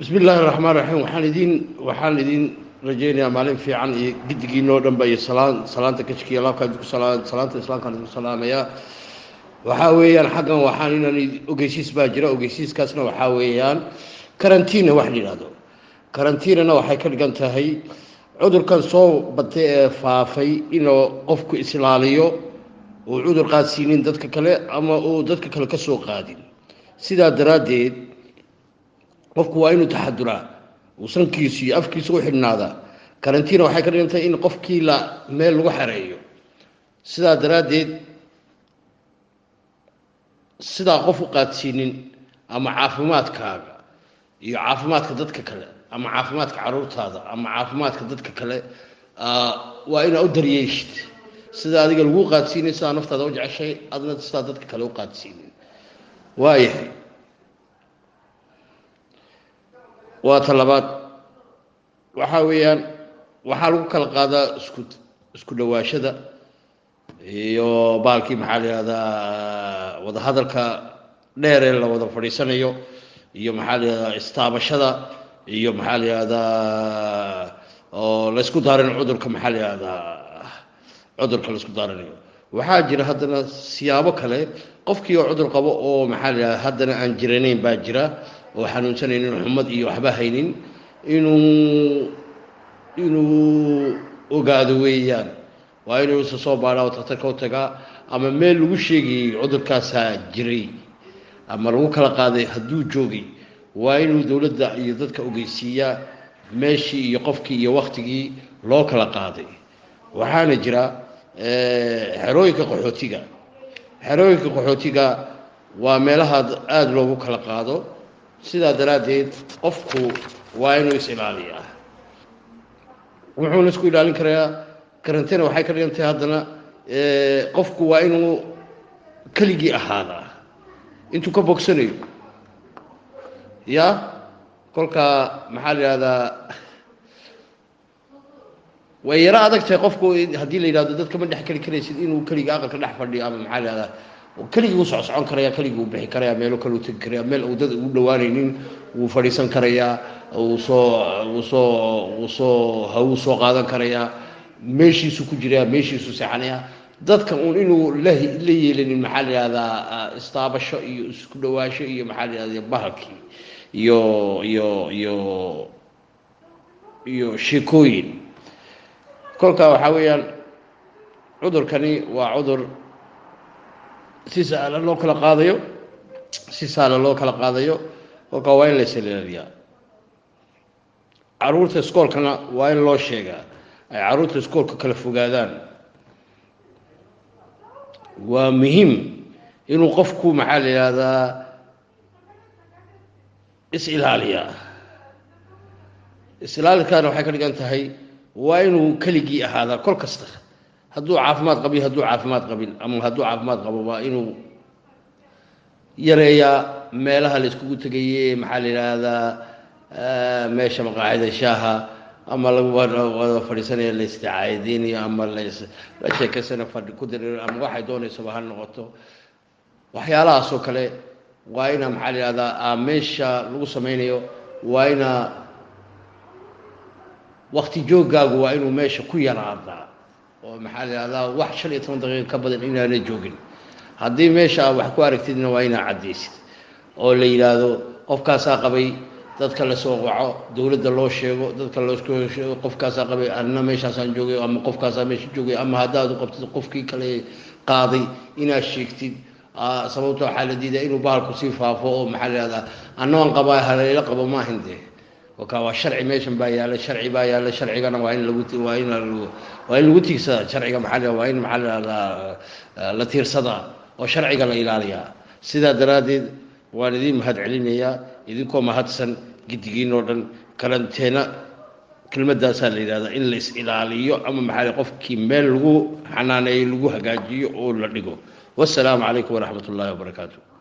bismi illaahi raxmaan raxiim waxaan idiin waxaan idiin rajaynayaa maalin fiican iyo giddigiinoo dhanba iyo salaan salaanta kajkiya laabkaan idinku salaan salaanta islaamkaan idinku salaamayaa waxaa weeyaan xaggan waxaan inaan ogeysiis baa jira ogeysiiskaasna waxaa weeyaan karantiina wax la yidhahdo karantiinana waxay ka dhigan tahay cudurkan soo batay ee faafay inuu qofku islaaliyo uu cudur qaadsiinin dadka kale ama uu dadka kale ka soo qaadin sidaa daraaddeed qofku waa inuu taxaduraa uu sankiisu iyo afkiisu u xidhnaadaa karantiina waxay ka dhigan tahay in qofkii la meel lagu xareeyo sidaa daraaddeed sidaa qof u qaadsiinin ama caafimaadkaaga iyo caafimaadka dadka kale ama caafimaadka caruurtaada ama caafimaadka dadka kale waa inaa u daryeeshid sida adiga lagu qaadsiinay sidaa naftaada u jeceshay adna sidaa dadka kale u qaadsiinin waayahay waa ta labaad waxaa weeyaan waxaa lagu kala qaadaa isku isku dhawaashada iyo baalkii maxaa la yihahdaa wadahadalka dheeree la wada fadhiisanayo iyo maxaa la yihahdaa istaabashada iyo maxaa la yihahdaa oo laysku daarin cudurka maxaa la yihahdaa cudurka laysku daarinayo waxaa jira haddana siyaabo kale qofkii oo cudur qabo oo maxaa la yihahda haddana aan jiranayn baa jira oo xanuunsanaynin xumad iyo waxba haynin inuu inuu ogaado weeyaan waa inuu isa soo baadhaa oo daktarka u tagaa ama meel lagu sheegayey cudurkaasaa jiray ama lagu kala qaaday hadduu joogay waa inuu dowladda iyo dadka ogeysiiyaa meeshii iyo qofkii iyo waktigii loo kala qaaday waxaana jira xerooyinka qaxootiga xerooyinka qaxootiga waa meelaha aada loogu kala qaado sidaa daraaddeed qofku waa inuu is ilaaliyaa wuxuuna isku ilaalin karayaa karantina waxay ka dhigan tahay haddana qofku waa inuu keligii ahaadaa intuu ka bogsanayo ya kolkaa maxaa la yihahdaa way yaro adag tahay qofku haddii la yidhahdo dadka ma dhex keli karaysid inuu keliga aqalka dhex fadhiyo ama maxaa la yihahdaa keligii uu socsocon karaya keligii uu bixi karaya meelo kale uu tegi karaya meel uu dad ugu dhawaanaynin wuu fadhiisan karayaa uu soo uu soo uu soo hawuu soo qaadan karayaa meeshiisu ku jiraya meeshiisu seexanaya dadka uun inuu la la yeelanin maxaa la yihahdaa istaabasho iyo isku dhawaasho iyo maxaa la yihahda bahalkii iyo iyo iyo iyo sheekooyin kolkaa waxaa weeyaan cudurkani waa cudur si sahla loo kala qaadayo si sahla loo kala qaadayo kolkaa waa in la islilaaliyaa caruurta iskoolkana waa in loo sheegaa ay caruurta iskoolka kala fogaadaan waa muhiim inuu qofku maxaa la yihahdaa is-ilaaliyaa is-ilaalikaana waxay ka dhigan tahay waa inuu keligii ahaadaa kol kasta hadduu caafimaad qabiyo hadduu caafimaad qabin ama hadduu caafimaad qabo waa inuu yareeyaa meelaha la iskugu tegaye maxaa la yidhaahdaa meesha maqaacida shaaha ama lagu wada fadhiisanaya la isticaadeynayo ama las la sheekaysana fadhi ku dir ama waxay doonaysaba ha noqoto waxyaalahaasoo kale waa ina maxaa la yihahdaa meesha lagu sameynayo waa ina wakti jooggaagu waa inuu meesha ku yaraadaa oo maxaa la yihahdaa wax shan iyo toban daqiiqa ka badan inaana joogin haddii meesha aad wax ku aragtidna waa inaa caddaysid oo la yidhaahdo qofkaasaa qabay dadka lasoo qaco dowladda loo sheego dadka loo sheego qofkaasaa qabay anna meeshaasaan joogay ama qofkaasaa meesha joogay ama haddaad u qabtid qofkii kale qaaday inaad sheegtid sababto waxaa la diidaa inuu bahalku sii faafo oo maxaa la yihahdaa annaban qabaa halayla qabo maahin dee kolkaa waa sharci meeshan baa yaalla sharci baa yaalla sharcigana waa in lagu waa in waa in lagu tiigsadaa sharciga maxaa la waa in maxaa la yihahdaa la tiirsadaa oo sharciga la ilaaliyaa sidaa daraaddeed waan idiin mahad celinayaa idinkoo mahadsan giddigiin oo dhan karanteena kelmadaasaa la yidhahdaa in la is ilaaliyo ama maxaa qofkii meel lagu xanaaneeyo lagu hagaajiyo oo la dhigo wasalaamu calaykum waraxmat ullaahi wabarakaatu